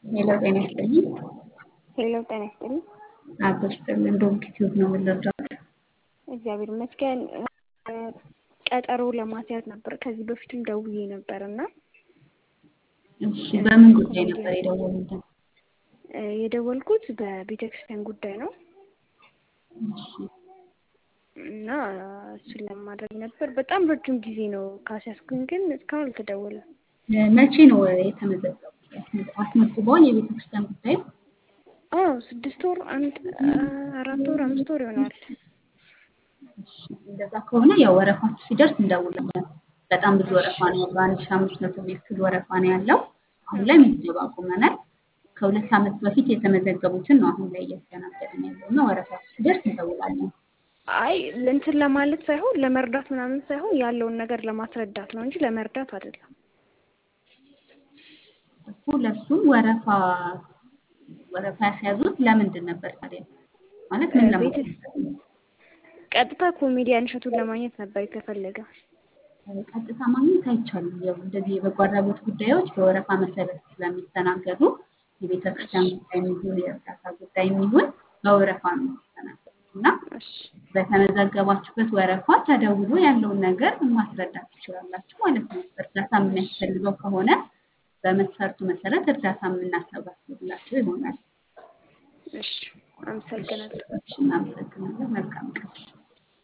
ሄሎ ጤና ይስጥልኝ። ሄሎ ጤና ይስጥልኝ። አቶ ይስጥልኝ። እንደውም ኪቲዩብ ነው የምንረዳት። እግዚአብሔር ይመስገን። ቀጠሮ ለማስያዝ ነበር። ከዚህ በፊትም ደውዬ ነበር እና እሺ፣ በምን ጉዳይ ነበር የደወሉልን? የደወልኩት በቤተ ክርስቲያን ጉዳይ ነው እሺ፣ እና እሱን ለማድረግ ነበር። በጣም ረጅም ጊዜ ነው ካስያዝኩኝ፣ ግን እስካሁን አልተደወለም። መቼ ነው የተመዘገቡት? አስመዝግበዋል? የቤተ ክርስቲያን ጉዳይ አዎ፣ ስድስት ወር አንድ አራት ወር አምስት ወር ይሆናል። እሺ፣ እንደዛ ከሆነ ያው ወረፋችሁ ሲደርስ እንደውላለን። በጣም ብዙ ወረፋ ነው ያለው። አንድ ሺህ አምስት መቶ የሚያክል ወረፋ ነው ያለው። አሁን ላይ ምዝገባ አቁመናል። ከሁለት ዓመት በፊት የተመዘገቡትን ነው አሁን ላይ እያስተናገድን ያለው እና ወረፋችሁ ሲደርስ እንደውላለን። አይ እንትን ለማለት ሳይሆን ለመርዳት ምናምን ሳይሆን ያለውን ነገር ለማስረዳት ነው እንጂ ለመርዳት አይደለም። እኮ ለሱም ወረፋ ወረፋ ያስያዙት ለምንድን ነበር ታዲያ? ማለት ምን ለማለት ነው? ቀጥታ ኮሜዲያን እሸቱን ለማግኘት ነበር የተፈለገ። ቀጥታ ማግኘት አይቻልም። ያው እንደዚህ የበጎ አድራጎት ጉዳዮች በወረፋ መሰረት ስለሚስተናገዱ የቤተ ክርስቲያን ጉዳይ የሚሆን የእርዳታ ጉዳይ የሚሆን በወረፋ ነው የሚስተናገዱ እና እሺ በተመዘገባችሁበት ወረፋ ተደውሎ ያለውን ነገር ማስረዳት ትችላላችሁ ማለት ነው። እርዳታ የሚያስፈልገው ከሆነ በመስፈርቱ መሰረት እርዳታ የምናሰባስብላችሁ ይሆናል። እሺ፣ አመሰግናለሁ። እሺ፣ እናመሰግናለን። መልካም ቀን።